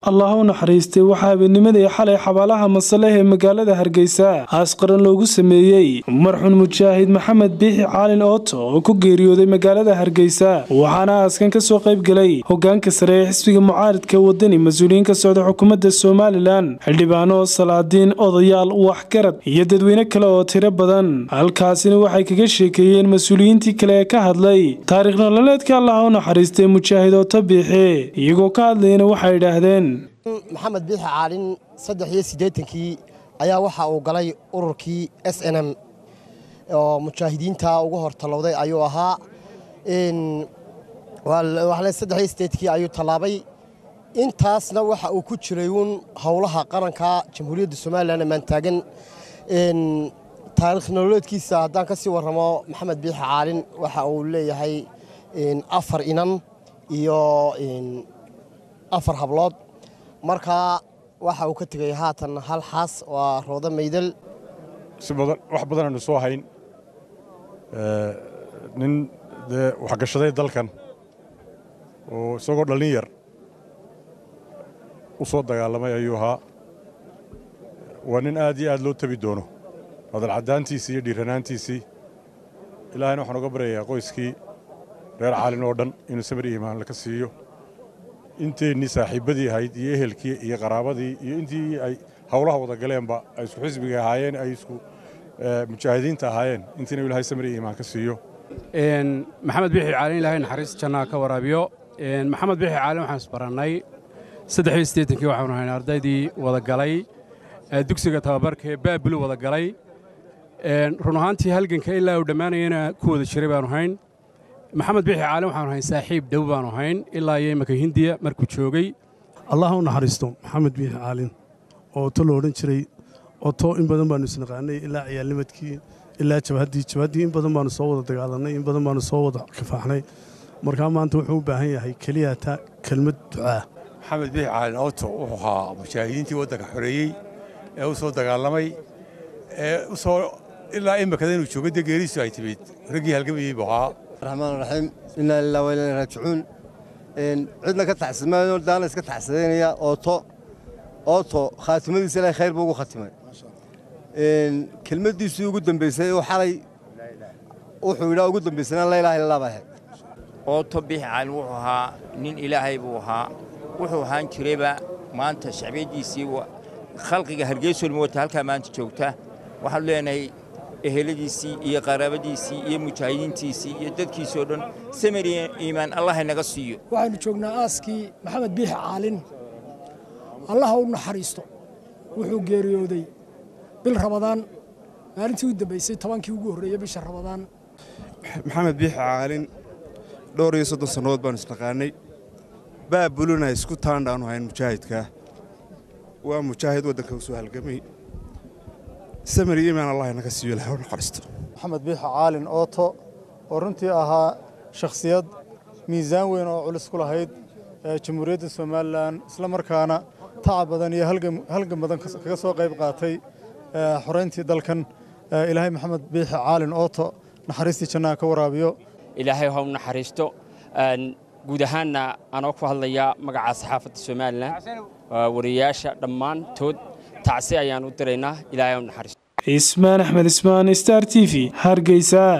allah u naxariistay waxaa habeennimadii xalay xabaalaha masaleh ee magaalada hargeysa aas qaran loogu sameeyey marxuun mujaahid maxamed biixi caalin ooto oo ku geeriyooday magaalada hargeysa waxaana aaskan kasoo qayb galay hogaanka sare ee xisbiga mucaaridka wadani mas-uuliyiin ka socda xukuumadda somalilan xildhibaano salaadiin odayaal waxgarad iyo dadweyne kale oo tiro badan halkaasina waxay kaga sheekeeyeen mas-uuliyiintii kale ee ka hadlay taariikh nololeedka allah u naxariistay mujaahid ooto biixi iyagoo ka hadlayana waxay idhaahdeen maxamed biixi caalin saddex iyo siddeetankii ayaa waxa uu galay ururkii s n m oo mujaahidiinta ugu hor tallowday ayuu ahaa saddex iyo siddeetankii ayuu tallaabay intaasna waxa uu ku jiray uun howlaha qaranka jamhuuriyadda somalilan ammaan taagan taariikh nololeedkiisa haddaan ka sii warramo maxamed biixi caalin waxa uu leeyahay afar inan iyo afar hablood markaa waxa uu ka tegay haatan hal xaas waa roodo maydal si badan wax badan aynu soo hayn nin dee waxgashaday dalkan oo isagoo dhallin yar u soo dagaalamay ayuu ahaa waa nin aad iyo aad loo tabi doono hadalcaddaantiisii iyo dhiiranaantiisii ilaahayna waxaan uga baryayaa qoyskii reer caalin oo dhan inuu samir iyo imaan laka siiyo inteennii saaxiibbadii ahayd iyo ehelkii iyo qaraabadii iyo intii ay howlaha wada galeenba ay isku xisbiga ahaayeen ay isku mujaahidiinta ahaayeen intiina ilaahay samir iyo imaan ka siiyo maxamed biixi caalin ilaahay naxariis jannaa ka waraabiyo maxamed biixi caalin waxaan isbarannay saddex iyo siddeetankii waxaanu hayn ardaydii wada galay dugsiga tababarka ee baabulu wada galay run ahaantii halganka ilaa uu dhammaanayana ku wada jiray baanu hayn maxamed biixi caalin waxaanu hayn saaxiib dhow baanu hayn ilaa iyo imaka hindiya markuu joogay allah u naxariisto maxamed biixi caalin oo to lo odhan jiray oto in badan baanu isnaqaanay ilaa ciyaalnimadkii ilaa jabhaddii jabhaddii in badan baanu soo wada dagaalannay in badan baanu soo wada kifaaxnay markaa maanta wuxuu u baahan yahay keliya ta kelmad ducaa maxamed biixi caalin oto wuxuu ahaa mujaahidiintii waddanka xoreeyey ee u soo dagaalamay ee u soo ilaa imikada inuu joogo dee geeriisu ay timid raggii halgamayey buu ahaa raxmaan raxiim inaa lilah wa ilaa raajicuun cidna ka taxsimayo daana iska taxsidaynaya ooto ooto khaatimadiisa ilaahay khayr buu ugu khatimay kelmaddiisii ugu dambaysay oo xalay wuxuu yidhaa ugu dambaysana la ilaha illallah baa ahayd ooto biixi caalin wuxuu ahaa nin ilaahay buu ahaa wuxuu ahaan jirayba maanta shacbiyaddiisii khalqiga hargeysoolma wata halkaa maanta joogta waxaanu leenahay eheladiisii iyo qaraabadiisii iyo mujaahidiintiisii iyo dadkiisoo dhan samir iyo iimaan allah inaga siiyo waxaynu joognaa aaskii maxamed biixi caalin allaha u naxariisto wuxuu geeriyooday bil rabadaan maalintii u dambaysay tobankii ugu horreeyey bisha rabadaan maxamed biixi caalin dhowr iyo soddon sannadood baanu isnaqaannay baabuluna isku taandhaanu hayn mujaahidkaa waa mujaahid waddanka u soo halgamay samir iyo imaan allah inaga siiyo ilahay u naxariisto maxamed biixi caalin ooto oo runtii ahaa shakhsiyad miisaan weyn oo culus ku lahayd jamhuuriyadda somalilan isla markaana tacab badan iyo halgan badan kaga soo qayb qaatay xorayntii dalkan ilaahay maxamed biixi caalin ooto naxariistii jannaha ka waraabiyo ilaahay ha u naxariisto guud ahaanna anoo ku hadlaya magaca saxaafadda somalilan wariyayaasha dhammaantood tacsi ayaan u diraynaa ilaahay ha u naxariisto ismaan axmed ismaan star t v hargeysa